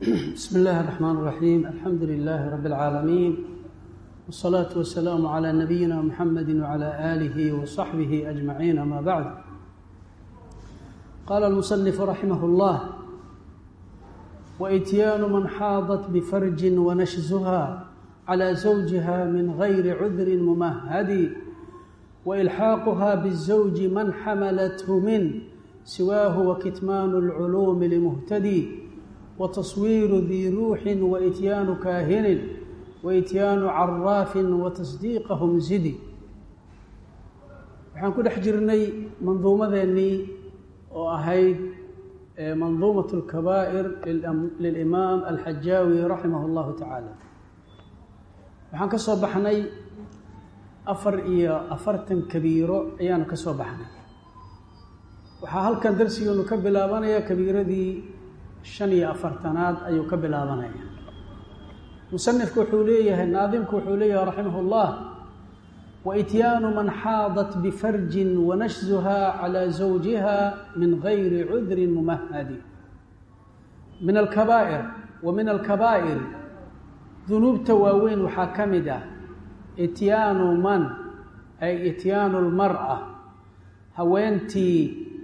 بسم الله الرحمن الرحيم الحمد لله رب العالمين والصلاة والسلام على نبينا محمد وعلى آله وصحبه أجمعين أما بعد قال المصنف رحمه الله وإتيان من حاضت بفرج ونشزها على زوجها من غير عذر ممهد وإلحاقها بالزوج من حملته من سواه وكتمان العلوم لمهتدي وتصوير ذي روح وإتيان كاهن وإتيان عراف وتصديقهم زدي waxaan ku dhex jirnay manduumadeennii oo ahayd manduumat اlkabaa'ir lilimaam alxajaawi raximah اllahu tacaala waxaan ka soo baxnay afar iyo afartan kabiiro ayaanu ka soo baxnay waxaa halkan darsigeenu ka bilaabanaya kabiiradii shan iyo afartanaad ayuu ka bilaabanaya musanifku wuxuu leeyahay naadimku wuxuu leeyahay raximah اllah waityaanu man xaadat bifarjin wanashzuha calى zawjiha min gayri cudrin mumahadi min alkabaa'ir wa min alkabaa'ir dunuubta waaweyn waxaa ka mid ah ityaanu man ay ityaanu lmar'a haweentii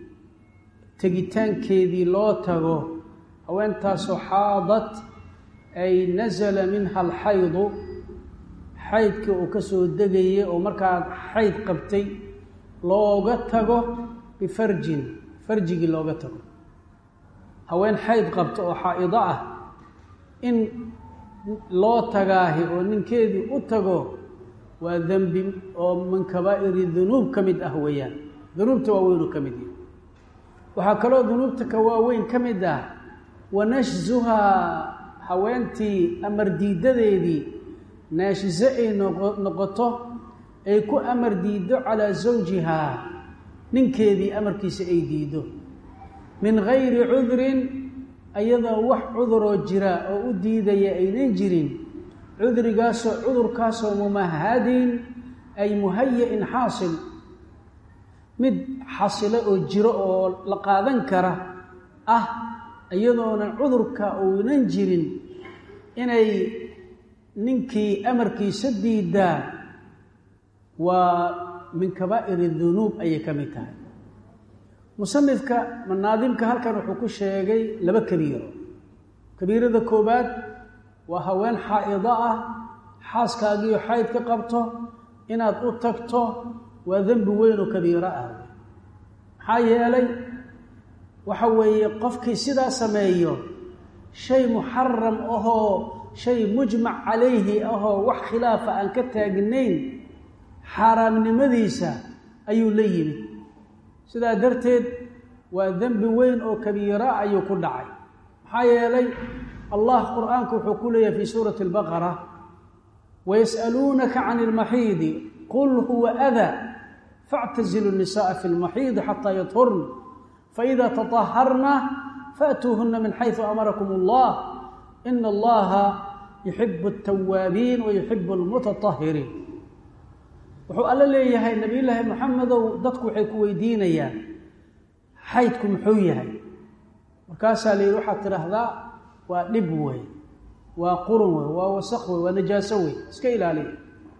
tegitaankeedii loo tago haweentaasoo xaadat ay nasala minha alxaydu xaydkii uu ka soo degayay oo markaad xayd qabtay looga tago bifarjin farjigii looga tago haween xayd qabta oo xaa-ido ah in loo tagaahi oo ninkeedii u tago waa dembi oo min kabaa'iri dunuub ka mid ah weeyaan dunuubta waaweyn uu ka mid yahay waxaa kaloo dunuubta ka waaweyn ka mid ah wanashzuhaa haweentii amar diidadeedii naashiso ay noqo noqoto ay ku amar diiddo calaa zawjihaa ninkeedii amarkiisa ay diiddo min gayri cudrin ayadoo wax cuduroo jira oo u diidaya aynan jirin cudrigaasoo cudurkaasoo mumahadin ay muhaya-in xaasil mid xasilo oo jiro oo la qaadan kara ah iyadoonan cudurka uunan jirin inay ninkii amarkiisa diidaa waa min kabaa'ir dunuub ayay ka mid tahay musanifka manaadimka halkan wuxuu ku sheegay laba kabiiro kabiirada koowaad waa haween xaa-ido ah xaaskaagiio xayd ka qabto inaad u tagto waa dembi weyn oo kabiiro ah maxaa yeelay waxa weeye qofkii sidaa sameeyo shay muxaram ahoo shay mujmac calayhi ahoo wax khilaafa aan ka taagnayn xaaraamnimadiisa ayuu la yimid sidaa darteed waa dembi weyn oo kabiira ayuu ku dhacay maxaa yeelay allah qur-aanku wuxuu ku leeyahay fii suurati albaqara wayas'aluunaka can ilmaxiidi qul huwa adaa factazilu nisaءa fi lmaxiidi xataa yadhurna faإida taطaharna faأtuuhuna min xayثu amarakum اllah ina allaha yuxibu الtawaabiin wa yuxibu اlmutaطahiriin wuxuu alla leeyahay nabiy llaahi moxamedow dadku waxay ku weydiinayaan xaydku muxuu yahay markaasaa la yidhi waxaad tidhaahdaa waa dhib wey waa qurun wey waa wasaq wey waa najaaso wey iska ilaaliya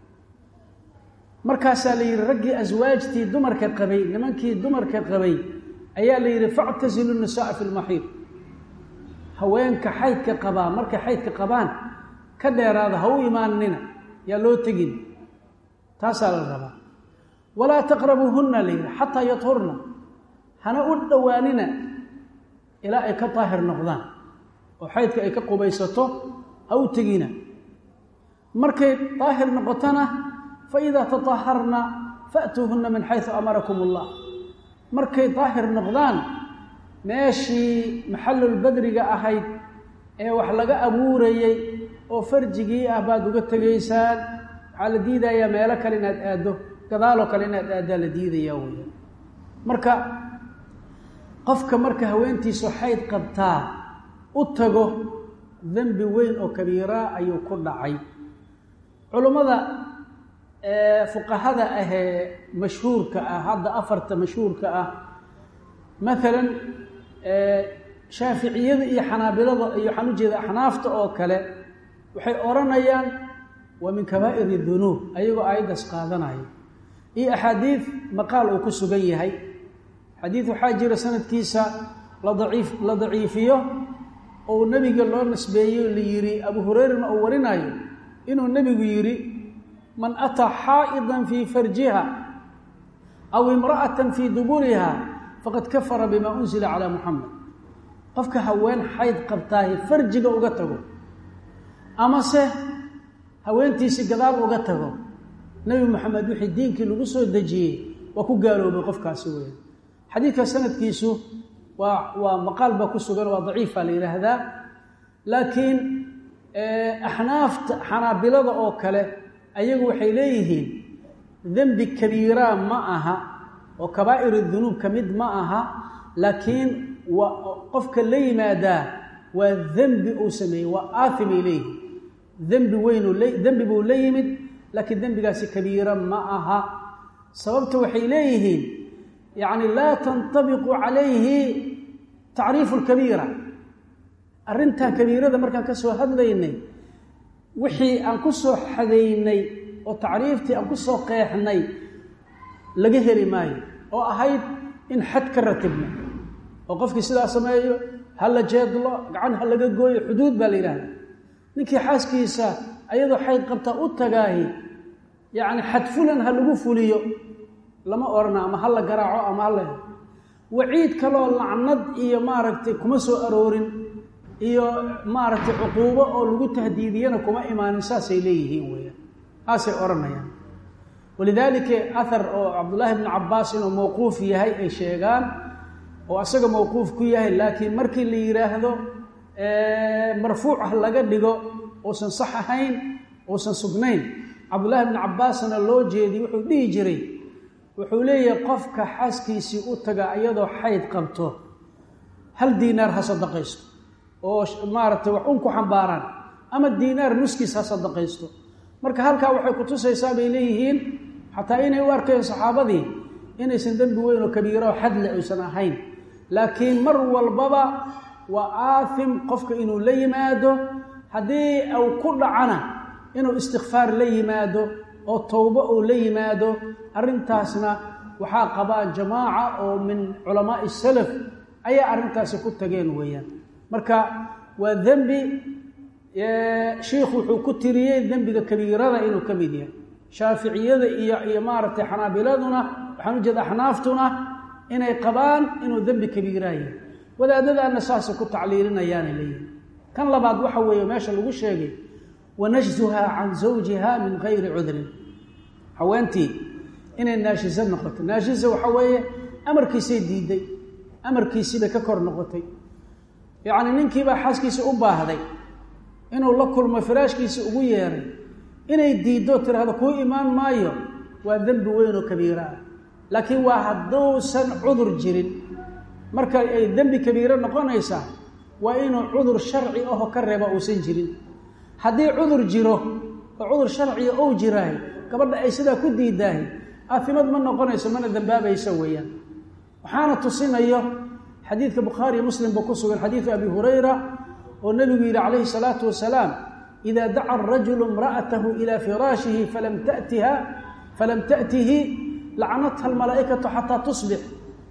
markaasaa la yidhi raggii aswaajtii dumarka qabay nimankii dumarka qabay ayaa la yidhi factasilu nisaaa fi lmaxiid haweenka xaydka qabaa markay xaydka qabaan ka dheeraada ha u imaanina yaa loo tegin taasaa la rabaa walaa taqrabuuhunna la yidhi xataa yadhurna hana u dhowaanina ilaa ay ka daahir noqdaan oo xaydka ay ka qubaysato ha u tegina markay daahir noqotona fa idaa tataharna fa'tuuhunna min xaysu amarakum allah markay daahir noqdaan meeshii maxallulbadriga ahayd ee wax laga abuurayey oo farjigii ah baad uga tegaysaan waxaa la diidayaa meelo kale inaad aaddo gadaaloo kale inaad aaddaa la diidayaa weya marka qofka marka haweentiisu xayd qabtaa u tago dembi weyn oo kabiiraa ayuu ku dhacay culummada fuqahada ahee mashhuurka ah hadda afarta mashhuurka ah maalan shaaficiyada iyo xanaabilada iyo waxaan ujeeda axnaafta oo kale waxay odhanayaan waa min kabaa'ir dunuub ayagoo aayaddaas qaadanaya iyo axaadiid maqaal uu ku sugan yahay xadiid waxaa jira sanadkiisa la daciif la daciifiyo oo nebiga loo nisbeeyey la yidhi abu hureyrana uu warinayo inuu nebigu yidhi man ataa xaa'idan fii farjiha aw imra'atan fii duburiha faqad kafara bima unsila calaa muxamed qofka haween xayd qabtaahi farjiga uga tago amase haweentiisi gadaal uga tago nebi moxamed wixii diinkii lagu soo dejiyey waa ku gaaloobay qofkaasi weya xadiidka sanadkiisu waa waa maqaal baa ku sugan waa daciifa la yidhaahdaa laakiin axnaafta xanaabilada oo kale ayagu waxay leeyihiin dembi kabiiraa ma aha oo kabaa'ir dunuub ka mid ma aha laakiin waa qofka la yimaadaa waa dembi uu sameeyey waa aathimay leeyihiin dembi weynuu dembi buu la yimid laakiin dembigaasi kabiira ma aha sababta waxay leeyihiin yacni laa tantabiqu calayhi tacriifu lkabiira arrintaa kabiirada markaan ka soo hadlaynay wixii aan ku soo xadaynay oo tacriiftii aan ku soo qeexnay laga heli maayo oo ahayd in xad ka ratibno oo qofkii sidaa sameeyo ha la jeedlo gacan ha laga gooyo xuduud baa la yidhahda ninkii xaaskiisa ayadoo xayd qabtaa u tagaahi yacni xad fulan ha lagu fuliyo lama odhana ama ha la garaaco ama ha la waciid kaloo lacnad iyo maaragtay kuma soo aroorin iyo maaragtay cuquubo oo lagu tahdiidiyana kuma imaanin saasay leeyihiin weeyaan saasay odhanayaan walidaalika ahar oo cabdullaahi bnu cabbaas inuu mawquuf yahay ay sheegaan oo asaga mawquuf ku yahay laakiin markii la yidhaahdo marfuuc ah laga dhigo uusan sax ahayn uusan sugnayn cabdullaahi bnu cabbaasna loo jeediy wuxuu dhihi jiray wuxuu leeyahay qofka xaaskiisii u taga iyadoo xayd qabto hal diinaar ha sadaqaysto oo maaragtay wax un ku xambaaraan ama diinaar nuskiis ha sadaqaysto marka halkaa waxay kutusaysaa bay leeyihiin xataa inay u arkayeen saxaabadii inaysan dembi weyn oo kabiiro oo xadle aysan ahayn laakiin mar walbaba waa aathim qofka inuu la yimaado haddii uu ku dhacana inuu istikfaar la yimaado oo towbo uu la yimaado arrintaasna waxaa qabaan jamaaca oo min culamaa'i salaf ayaa arrintaasi ku tageen weeyaan marka waa dembi shiikhu wuxuu ku tiriyey dembiga kabiirada inuu ka mid yahay shaaficiyada iyo iyo maaragtay xanaabiladuna waxaan u jeeda axnaaftuna inay qabaan inuu dembi kabiiraa yahay wadaadadaana saasay ku tacliilinayaanay leeyihin kan labaad waxa weeye meesha lagu sheegay wanajzuha can zawjiha min gayri cudrin haweentii inay naashiso noqoto naashisa waxa weeye amarkiisay diiday amarkiisiibay ka kor noqotay yacni ninkiibaa xaaskiisa u baahday inuu la kulmo firaashkiisa ugu yeeray inay diiddo tiraahdo kuu imaan maayo waa dembi weyn oo kabiiro ah laakiin waa hadduusan cudur jirin marka ay dembi kabiiro noqonaysaa waa inuu cudur sharci aho ka reeba uusan jirin haddii cudur jiro oo cudur sharciga ou jiraahay gabadha ay sidaa ku diidaahay aafimad ma noqonayso mana dembaabayso weeyaan waxaana tusinayo xadiidka bukhaariyo muslimba ku sugan xadiidu abi hurayra oo nebigu yidhi calayhi salaatu wasalaam ida daca arajulu imra'atahu ilaa firaashihi falam tatiha falam ta'tihi lacnatha almalaa'ikatu xataa tusbix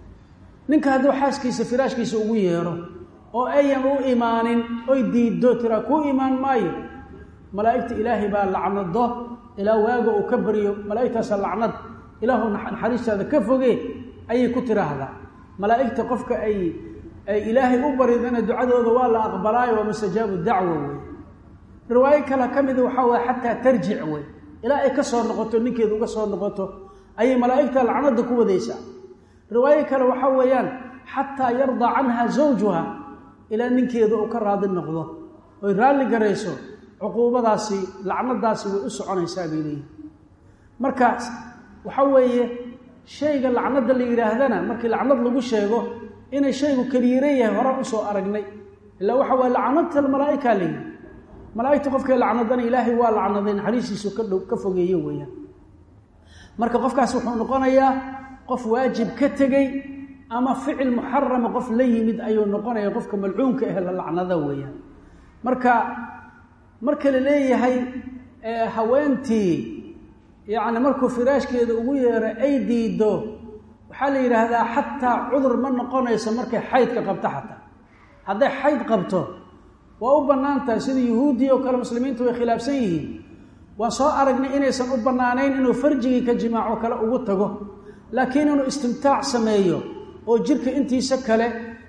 ninka hadduu xaaskiisa firaashkiisa ugu yeero oo ayan u imaanin oy diiddo tiraa kuu imaan maayo malaa'igta ilaahay baa lacnado ilaa waaga uu ka baryo malaa'igtaasa lacnad ilaahu naxariistaada ka foge ayay ku tiraahdaa malaa'igta qofka ay ay ilaahay u baridana ducadooda waa la aqbalaayo waa mustajaabu dacwa wey riwaayo kale ka mida waxaa waye xataa tarjic wey ilaa ay ka soo noqoto ninkeedu uga soo noqoto ayay malaa'igta lacnada ku wadaysaa riwaayo kale waxaa weeyaan xataa yardaa canha zawjuha ilaa ninkeedu uu ka raadi noqdo oy raalli garayso cuquubadaasi lacnadaasi way u soconaysaa bay leeyihin marka waxa weeye shayga lacnada la yidhaahdana markii lacnad lagu sheego inay shaygu kabiire yahay hore usoo aragnay ilaa waxa waye lacnadta malaaika leeyihi malaaigta qofkay lacnadana ilaahay waa lacnaday naxariistiisu ka dhow ka fogeeye weeyaan marka qofkaas wuxuu noqonayaa qof waajib ka tegey ama ficil muxarama qof la yimid ayuu noqonaya qofka malcuunka ah la lacnada weeyaan marka marka la leeyahay haweentii yacni markuu firaashkeeda ugu yeero ay diido waxaa la yidhaahdaa xataa cudur ma noqonayso markay xaydka qabto xataa hadday xayd qabto waa u bannaan tahay sida yuhuuddii oo kale muslimiintu way khilaafsan yihiin waan soo aragnay inaysan u bannaanayn inuu farjigii ka jimaaco kale ugu tago laakiin inuu istimtaac sameeyo oo jirka intiisa kale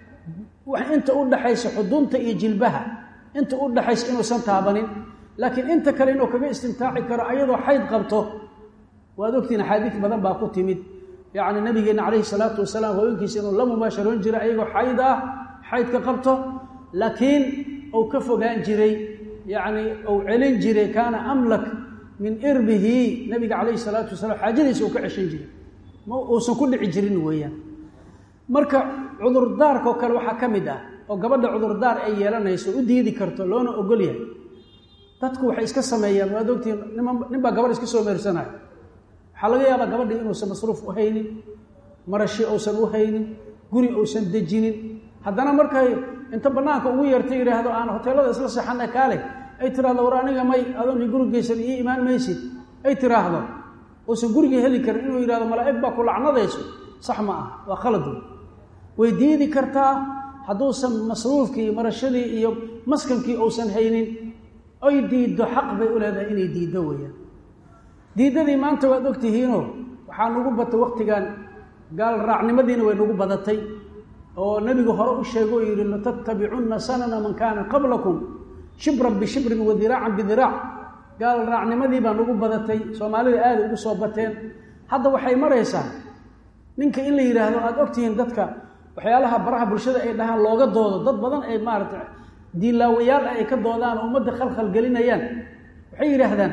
inta u dhaxaysa xudunta iyo jilbaha inta u dhaxaysa inuusan taabanin laakiin inta kale inuu kaga istimtaaci karo ayadoo xayd qabto waad ogtiin axaadiis badan baa ku timid yacni nabigeenna calayhi salaatu wasalaam hooyinkiisa inuu la mubaasharoon jiray ayagoo xayd ah xaydka qabto laakiin uu ka fogaan jiray yacni uu celin jiray kaana amlak min irbihi nabiga calayhi salaatu wasalaam xaajadiisa uu ka ceshan jiray ma uusan ku dhici jirin weeyaan marka cudurdaarkaoo kale waxaa ka mid ah oo gabadha cudurdaar ay yeelanayso u diidi karto loona ogol yahay dadku waxay iska sameeyaan waad ogtiin nima nin baa gabadh iska soo meersanayo waxaa laga yaabaa gabadhii inuusan masruuf u haynin marashi uusan u haynin guri uusan dejinin haddana markay inta bannaanka ugu yeerta yidhaahdo aan hoteelada isla seexana kaale ay tiraahdo war aniga may adoon gurigeysan ii imaan maysid ay tiraahdo uusan gurigii heli karin inuu yidhahdo malaa'ig baa ku lacnadayso sax ma ah waa khalad wey way diidi kartaa hadduusan masruufkii iyo marashadii iyo maskankii uusan haynin oy diiddo xaq bay u leedahay inay diiddo weeyaan diiddadii maanta waad ogtihiinoo waxaa nagu batay wakhtigan gaal raacnimadiina way nagu badatay oo nebigu hore u sheego oo yidhi latattabicunna sanana man kaana qablakum shibran bishibrin wa diraacan bidiraac gaal raacnimadii baa nagu badatay soomaalida aada ugu soo bateen hadda waxay maraysaa ninka in la yidhaahdo aada ogtihiin dadka waxyaalaha baraha bulshada ay dhahaan looga doodo dad badan ay maaragtay diinlaawayaal ah ay ka doodaan oo ummadda khalkhal gelinayaan waxay yidhaahdaan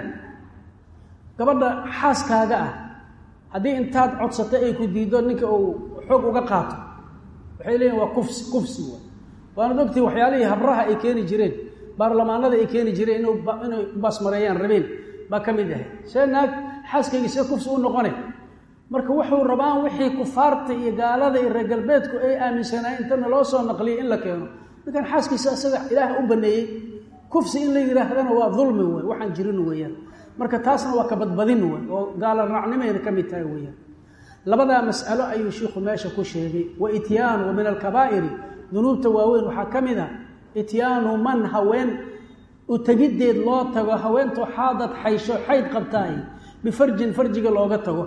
gabadha xaaskaaga ah haddii intaad codsatay ay ku diiddo ninka uu xoog uga qaato waxay leeyihin waa kufsi kufsi w waanad ogtihin waxyaalihii habraha ay keeni jireen baarlamaanada ay keeni jireen inu inay baasmareeyaan rabeen baa ka mid ahay see naag xaaskaygii see kufsi u noqone marka wuxuu rabaan wixii kufaarta iyo gaalada iyo reer galbeedku ay aaminsanaayeen intana loo soo naqliyay in la keeno ninkan xaaskiisa isaga ilaah u baneeyey kufsi in la yidhaahdana waa dulmi wey waxaan jirin weeyaan marka taasna waa kabadbadin wey oo gaala raacnimayna ka mid tahay weeyaan labadaa mas'alo ayuu shiikhu meesha ku sheegay wa ityaanu wa min alkabaa'iri dunuubta waaweyn waxaa ka mid a ityaanu man haween u tegiddeed loo tago haweentoo xaadad xaysho xayd qabtaay bifarjin farjiga looga tago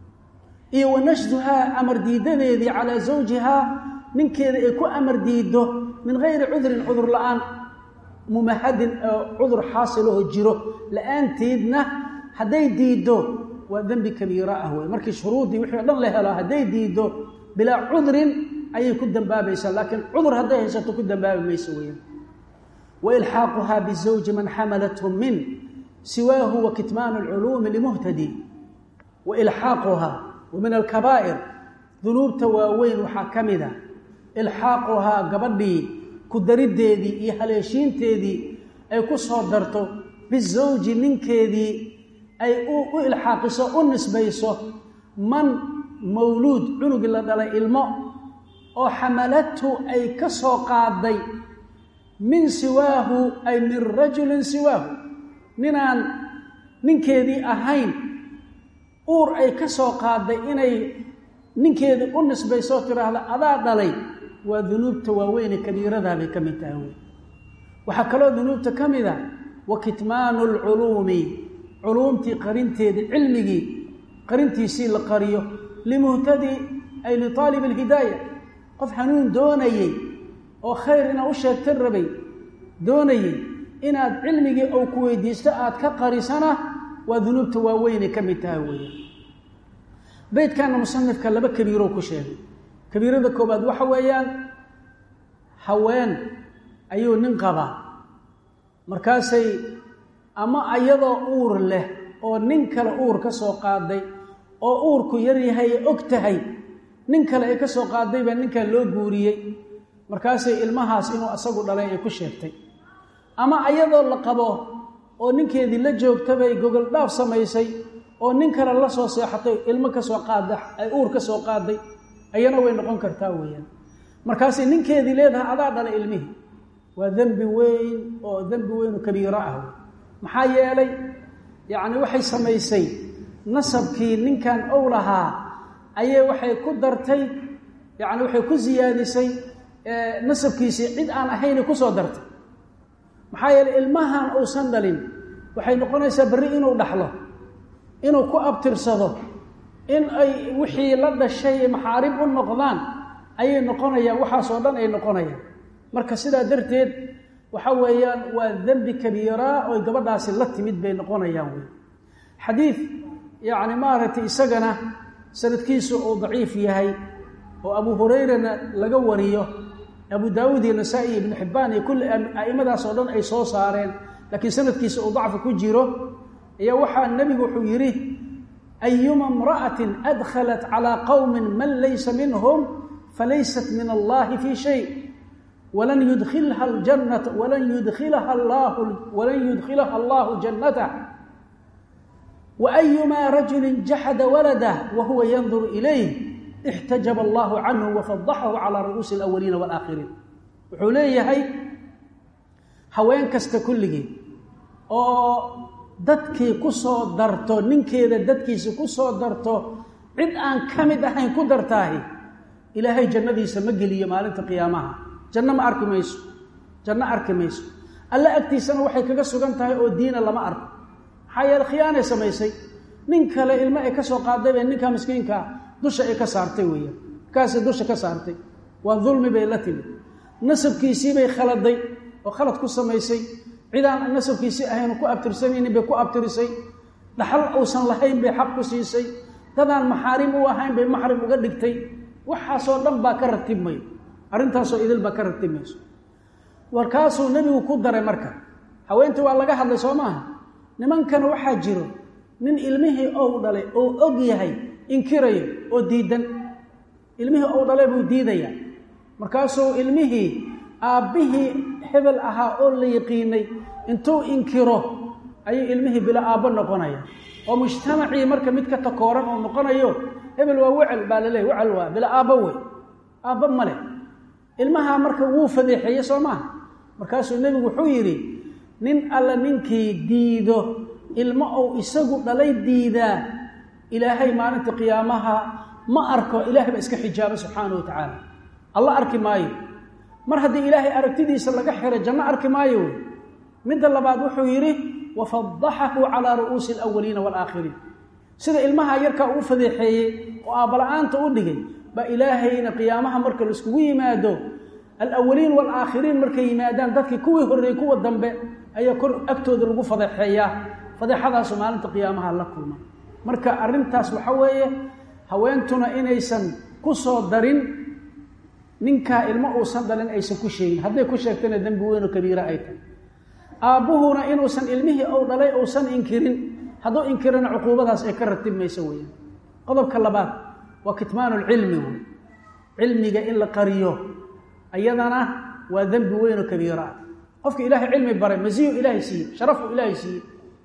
iyo wa nashduhaa amar diidadeedii calaa zawjihaa ninkeeda ay ku amar diiddo min gayri cudrin cudur la-aan mumahadin oo cudur xaasilaho jiro la-aanteedna hadday diiddo waa dembi kabiira ah wey markii shuruuddii wixii o dhan la helo hadday diiddo bilaa cudrin ayay ku dambaabaysaa laakiin cudur hadday haysato ku dambaabi mayso weyaan wa ilxaaquhaa bizawji man xamalathu min siwaahu wa kitmaanu alculuumi limuhtadi wa ilxaaquhaa wa min alkabaa'ir dunuubta waaweyn waxaa ka mid a ilxaaquhaa gabadhii ku dariddeedii iyo haleeshiinteedii ay ku soo darto bizawji ninkeedii ay u ilxaaqiso u nisbayso man mawluud cunugii la dhalay ilmo oo xamalathu ay ka soo qaaday min siwaahu ay min rajulin siwaahu ninaan ninkeedii ahayn uur ay ka soo qaaday inay ninkeedii u nisbaysoo tiraahda adaa dhalay waa dunuubta waaweyne kabiiradaabay ka mid tahay wey waxaa kaloo dunuubta ka mid a wa kitmaanu alculuumi culuumtii qarinteedii cilmigii qarintiisii la qariyo limuhtadi ay litaalib alhidaaya qof hanuun doonayey oo khayr inaad u sheegta rabay doonayey inaad cilmigii ou ku weydiisto aada ka qarisana waa dunuubta waaweynay ka mid tahay weeye beydkana musanifka laba kabiiroo ku sheegay kabiirada koobaad waxa weeyaan haween ayuu nin qabaa markaasay ama ayadoo uur leh oo nin kale uur ka soo qaaday oo uurku yar yahay ee og tahay nin kale ay ka soo qaaday baa ninkan loo guuriyey markaasay ilmahaas inuu asagu dhalay ay ku sheegtay ama ayadoo la qabo oo ninkeedii la joogtabay gogol dhaaf samaysay oo nin kale la soo seexatay ilmo ka soo qaada ay uur ka soo qaaday ayana way noqon kartaa weeyaan markaasay ninkeedii leedahay adaa dhala ilmihii waa dembi weyn oo dembi weyn oo kabiiro ah maxaa yeelay yacni waxay samaysay nasabkii ninkan ow lahaa ayay waxay ku dartay yacni waxay ku siyaadisay nasabkiisii cid aan ahaynay kusoo dartay maxaa yeeley ilmahan uusan dhalin waxay noqonaysaa berri inuu dhaxlo inuu ku abtirsado in ay wixii la dhashay maxaarib u noqdaan ayay noqonayaan waxaasoo dhan ay noqonayaan marka sidaa darteed waxa weeyaan waa dembi kabiiraa oy gabadhaasi la timid bay noqonayaan wey xadiid yacni maaragtay isagana sanadkiisu uu daciif yahay oo abu hurayrana laga wariyo abu daawuud iyo nasaa-i iyo ibnu xibbaan iyo kulli a'immadaas oo dhan ay soo saareen laakiin sanadkiisa uu dacfi ku jiro ayaa waxaa nebigu wuxuu yidhi ayuma imra'atin adkhalat calaa qowmin man laysa minhum falaysat min allahi fii shay walan yudkhilha ljannata walan yudkhilaha allahu walan yudkhilaha allahu jannatah wa ayumaa rajulin jaxada waladah wa huwa yanduru ilayh ixtajaba allahu canhu wafadaxahu calaa ru'uusi alawaliina waalaakhiriin wuxuu leeyahay haween kasta kulligii oo dadkii ku soo darto ninkeeda dadkiisa ku soo darto cid aan ka mid ahayn ku dartaahi ilaahay jannadiisa ma geliyo maalinta qiyaamaha janno ma arki mayso janno arki mayso alle agtiisana waxay kaga sugan tahay oo diina lama arko maxaa yeele khiyaanay samaysay nin kale ilmo ay ka soo qaaday bay ninka miskiinkaa dusha ay ka saartay weeyaan markaasay dusha ka saartay waa dulmi bay la timid nasabkiisii bay khaladay oo khalad ku samaysay cidaan nasabkiisii ahayn ku abtirsanaynin bay ku abtirisay dhaxal uusan lahayn bay xaq ku siisay dadaan maxaarim u ahayn bay maxrim uga dhigtay waxaasoo dhan baa ka ratibmay arrintaasoo idil baa ka ratibmayso warkaasuu nebigu ku daray marka haweentii waa laga hadlay soo maaha nimankana waxaa jiro nin ilmihii ou dhalay oo og yahay inkirayo oo diidan ilmihii ou dhalay buu diidayaa markaasuu ilmihii aabbihii hebel ahaa oo la yaqiinay intuu inkiro ayuu ilmihii bila aabbo noqonaya oo mujtamacii marka mid ka takooran oo noqonayo hebel waa wecel baa la leeyay wecel waa bila aabbo wey aabbo ma leh ilmahaa marka wuu fadeexeeye soo maaha markaasuu nebigu wuxuu yidhi nin alla ninkii diido ilmo ou isagu dhalay diidaa ilaahay maalinta qiyaamaha ma arko ilahay baa iska xijaaba subxaana wa tacaala alla arki maayo mar haddii ilaahay aragtidiisa laga xiro janno arki maayo wey midda labaad wuxuu yidhi wafadaxahu calaa ru'uusi alawaliina waalaakhiriin sida ilmaha yarkaa uu fadeexeeyey oo aabbala-aanta u dhigay baa ilaahayna qiyaamaha marka la iskugu yimaado alawaliin waalaakhiriin markay yimaadaan dadkii kuwii horreeyey kuwa dambe ayaa kor agtooda lagu fadeexeeyaa fadeexadaasu maalinta qiyaamaha la kulma marka arrintaas waxa weeye haweentuna inaysan ku soo darin ninkaa ilmo uusan dhalin aysan ku sheegin hadday ku sheegtana dembi weynoo kabiira ay tahay aabbuhuna inuusan ilmihii ou dhalay uusan inkirin hadduu inkirana cuquubadaas ay ka ratib mayso weeyaan qodobka labaad waa kitmaanulcilmi wey cilmiga in la qariyo ayadana waa dembi weynoo kabiira ah qofka ilaahay cilmi baray masiyu ilaahay siiye sharafu ilaahay siiye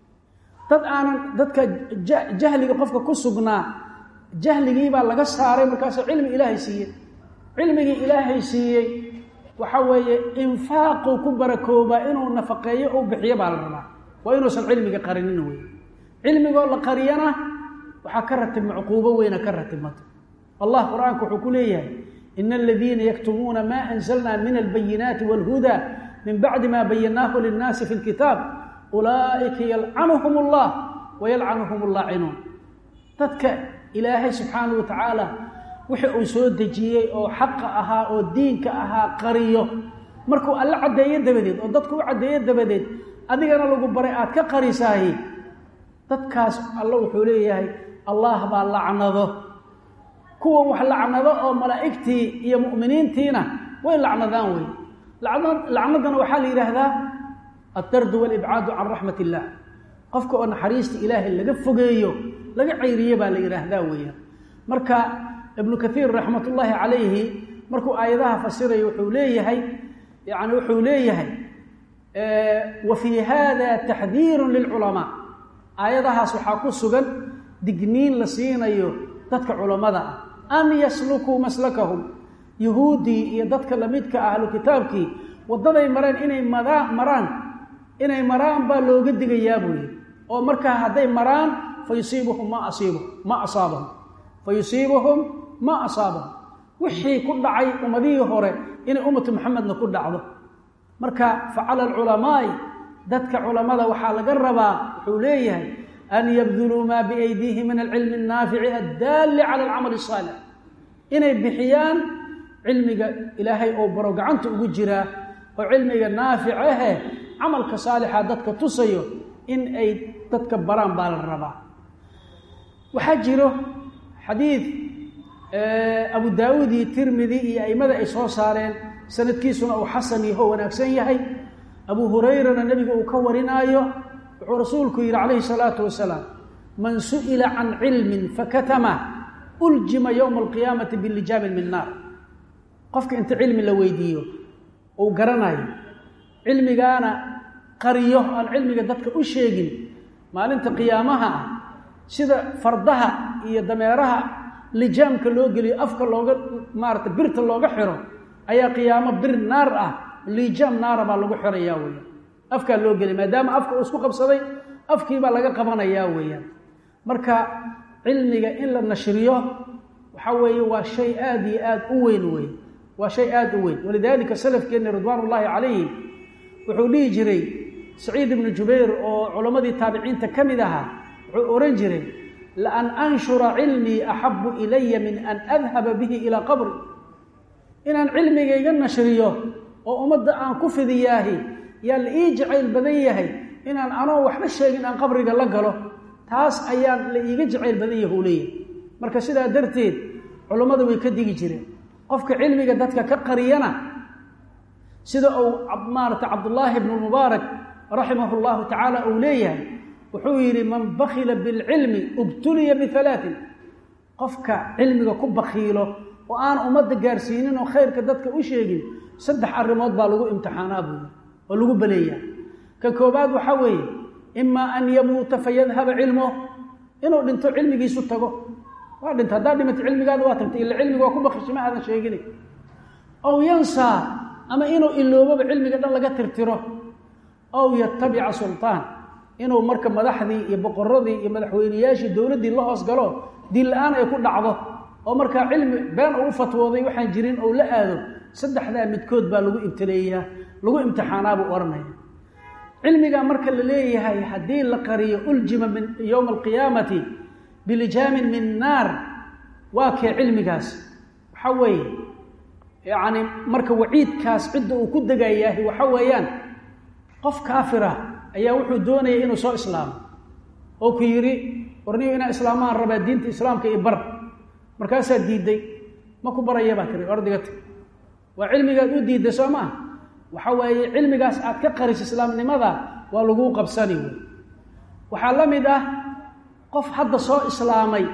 dad aanan dadka jahliga qofka ku sugnaa jahligiibaa laga saaray markaasuu cilmi ilaahay siiye cilmigii ilaahay siiyey waxa weeye infaaquu ku barakoobaa inuu nafaqeeyo u bixiyo baa la rabaa waa inuusan cilmiga qarinin wey cilmigoo la qariyana waxaa ka ratibma cuquubo weyna ka ratibmata allah qur-aanku wuxuu ku leeyahay ina aladiina yaktumuuna maa anzalna min albayinaati wاlhuda min bacdi ma bayanaahu linnaasi fi lkitaab ulaa'ika yalcanuhum allah wayalcanuhum allaacinuun dadka ilaahay subxaanahu wa tacaala wixii uu soo dejiyey oo xaqa ahaa oo diinka ahaa qariyo markuu alle caddeeyo dabadeed oo dadku u caddeeyo dabadeed adigana lagu baray aad ka qarisaahi dadkaas alle wuxuu leeyahay allah baa lacnado kuwa wax lacnado oo malaa'igtii iyo mu'miniintiina way lacnadaan wey lacnadana waxaa la yidhaahdaa addardu walibcaadu can raxmat illah qofka oo naxariista ilaahay laga fogeeyo laga cayriye baa la yidhaahdaa weeyaan marka ibnu kaiir raxmat ullaahi calayhi markuu aayadaha fasirayo wuxuu leeyahay yani wuxuu leeyahay wa fii hada taxdiiru lilculamaa aayadahaas waxaa ku sugan digniin la siinayo dadka culammada ah an yaslukuu maslakahum yuhuuddii iyo dadka lamidka ah ahlu kitaabkii waddaday mareen inay madaa maraan inay maraan baa looga digayaa buu yidhi oo markaa hadday maraan fa yusiibuhum ma asiibu ma asaabahum fa yusiibuhum ma asaabahum wixii ku dhacay ummadihii hore inay ummatu maxamedna ku dhacdo marka facala alculamaa'i dadka culammada waxaa laga rabaa wuxuu leeyahay an yabduluu maa biaydiihi min alcilmi annaafici addaalli cala alcamali asaalix inay bixiyaan cilmiga ilaahay oo baro gacanta ugu jiraa oo cilmiga naafic ahe camalka saalixa dadka tusayo in ay dadka baraan baa la rabaa waxaa jiro xadiid abu daawuud iyo tirmidi iyo aimada ay soo saareen sanadkiisuna uu xasan yaho wanaagsan yahay abu hurayrana nebiga uu ka warinaayo wuxuu rasuulku yidhi calayhi salaatu wasalaam man su'ila can cilmin fakatama uljima yowma alqiyaamati bilijaamin min naar qofka inta cilmi la weydiiyo uu garanayo cilmigaana qariyo aan cilmiga dadka u sheegin maalinta qiyaamaha ah sida fardaha iyo dameeraha lijaamka loo geliyo afka looga maarata birta looga xiro ayaa qiyaamo bir naar ah lijaam naara baa lagu xirayaa weeyaan afkaa loo geliya maadaama afka uu isku qabsaday afkiibaa laga qabanayaa weeyaan marka cilmiga in la nashriyo waxaa weeye waa shay aada iyo aada u weyn wey waa shay aada u weyn walidaalika salafkeenna ridwaan ullaahi calayhim wuxuu dhihi jiray saciid ibnu jubayr oo culammadii taabiciinta ka mid ahaa wuxuu ohan jiray laan anshura cilmii axabu ilaya min an adhaba bihi ilaa qabri inaan cilmigayga nashriyo oo ummadda aan ku fidiyaahi yaa la ii jacayl badan yahay inaan anoo waxba sheegin aan qabriga la galo taas ayaa la iiga jacayl badan yahu leeyahy marka sidaa darteed culummadu way ka digi jireen qofka cilmiga dadka ka qariyana sida uu maarata cabdullaahi bnu mubaarak raximahu llahu tacaala uu leeyahay wuxuu yidhi man bakila bilcilmi ubtuliya bialaatin qofka cilmiga ku bakiilo oo aan ummadda gaarsiinin oo khayrka dadka u sheegin saddex arrimood baa lagu imtixaanaa buuyi oo lagu baleeyaa ka koobaad waxaa weeye imaa an yamuuta fayadhaba cilmuh inuu dhinto cilmigiisu tago waa dhinta haddaad dhimato cilmigaada waa tagtay ila cilmiga waa ku bakishima aadan sheegina ow yansaa ama inuu iloobaba cilmiga dhan laga tirtiro ow yatabica sultaan inuu marka madaxdii iyo boqoradii iyo madaxweyneyaashii dowladdii la hoos galo diin la-aan ay ku dhacdo oo markaa cilmi been uu u fatwooday waxaan jirin ou la aado saddexdaa midkood baa lagu ibtileeyaa lagu imtixaanaa buu odhanaya cilmigaa marka la leeyahay haddii la qariyo uljima min yowma alqiyaamati bilijaamin min naar waa kee cilmigaas waxaa weeye yacni marka waciidkaas cidda uu ku degayaahi waxa weeyaan qof kaafira ayaa wuxuu doonaya inuu soo islaamo oo ku yidhi warniyo inaa islaamaan rabaa diinta islaamka iyo bar markaasaa diidday ma ku baraya baa tiri ordiga tag waa cilmigaad u diidday soo maa waxa waaye cilmigaas aad ka qariso islaamnimada waa laguu qabsani wey waxaa la mid ah qof hadda soo islaamay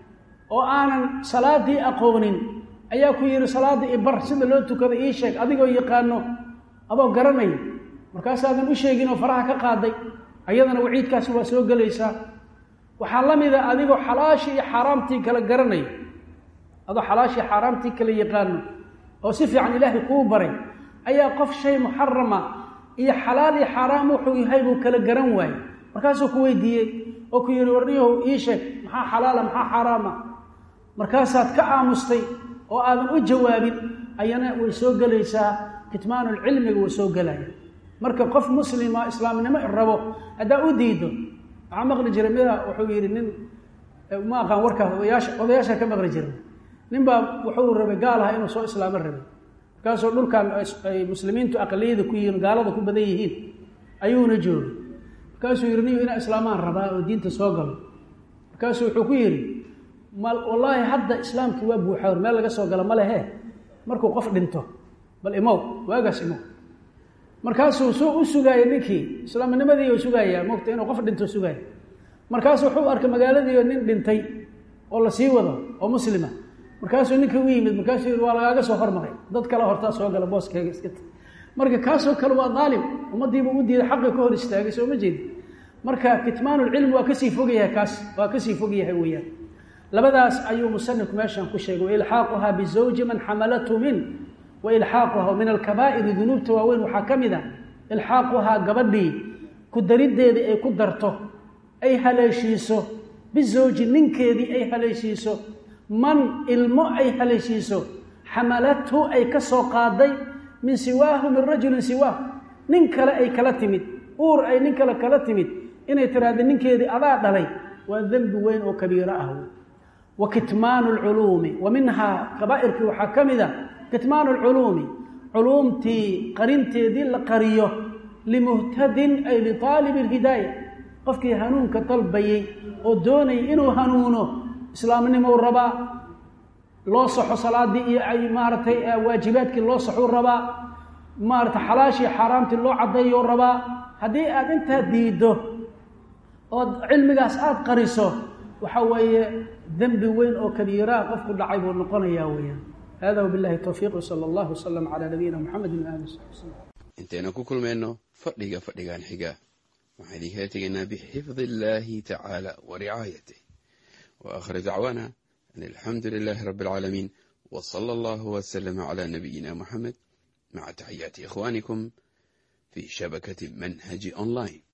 oo aanan salaadii aqoonin ayaa ku yidhi salaada ibar sida loo tukado ii sheeg adigoo yaqaano adoo garanaya markaasaadan u sheegin oo faraha ka qaaday ayadana waciidkaasi waa soo gelaysaa waxaa la mida adigoo xalaashii iyo xaaraamtii kala garanaya adoo xalaashii xaaraamtii kala yaqaano oo si fiican ilaahay kuu baray ayaa qof shay muxarama iyo xalaal iyo xaaraam wuxuu yahay buu kala garan waayey markaasuu ku weydiiyey oo ku yidhi warniyahow ii sheeg maxaa xalaala maxaa xaaraama markaasaad ka aamustay oo aadan u jawaabin ayana way soo gelaysaa kitmaanulcilmiga way soo gelaya marka qof muslima islaamnimo rabo haddaa u diido waxaa maqli jiray mida wuxuu yidhi nin ma aqaan warkaas odayaasha odayaasha ka maqli jiray nin baa wuxuu rabay gaal aha inuu soo islaamo rabay markaasoo dhulkan ay muslimiintu aqliyada ku yihiin gaalada ku badan yihiin ayuuna joogay markaasuu yidhi niyo inaa islaamaan rabaa oo diinta soo galo markaasuu wuxuu ku yidhi mal wallaahi hadda islaamkii waa buuxawr meel laga soo galo ma lehe markuu qof dhinto bal imow waagaas imow markaasuu suu u sugaaya ninkii islaamnimadii u sugayaa mogta inuu qof dhinto sugaaya markaasuu wuxuu arkay magaaladiio nin dhintay oo la sii wado oo muslima markaasuu ninkii u yimid markaasuu yidhi waa lagaaga soo hormaray dad kale hortaa soo gala booskeyga iska ta marka kaasoo kale waa daalim ummaddiibuu u diiday xaqi ka hor istaagay soo ma jeedi marka kitmaanulcilmi waa kasii fog yahay kaas waa kasii fog yahay weeyaan labadaas ayuu musanifku meeshan ku sheegay wailxaaquhaa bizawji man xamalathu min wailxaaquha min alkabaa'iri dunuubta waaweyn waxaa ka mid a ilxaaquhaa gabadhii ku dariddeedii ay ku darto ay haleeshiiso bizawji ninkeedii ay haleeshiiso man ilmo ay haleeshiiso xamalathu ay ka soo qaaday min siwaahu min rajulin siwaahu nin kale ay kala timid uur ay nin kale kala timid inay tiraahda ninkeedii adaa dhalay waa dembi weyn oo kabiiro ah wey wa kitmaanu lculuumi wa minhaa kabaa'irkii waxaa ka mid a kitmaanu lculuumi culuumtii qarinteedii la qariyo limuhtadin ay liaalibi lhidaaya qofkii hanuunka dalbayey oo doonayay inuu hanuuno islaamnimou rabaa loo saxo salaadii iyo ay maaragtay waajibaadkii loo saxuu rabaa maaragtay xalaashii xaaraamtii loo caddeeyou rabaa haddii aad intaa diiddo ood cilmigaas aada qariso waxa weeye dembi weyn oo kabiiraa qofku dhacay buu noqonayaa weeyaan hada wabillahi towfiiq wsala allahu wasalam calaa nabiyina muxamedin waali saxbi wslam intaynu ku kulmayno fadhiga fadhigan xiga waxaan idinkala tegaynaa bixifdi illaahi tacaala wa ricaayatih wa aakhir dacwaana an alxamdu lilaahi rabbi alcaalamiin wa sala allahu wasalama calaa nabiyina muxamed maca taxiyaati ikhwaanikum fi shabakati manhaji online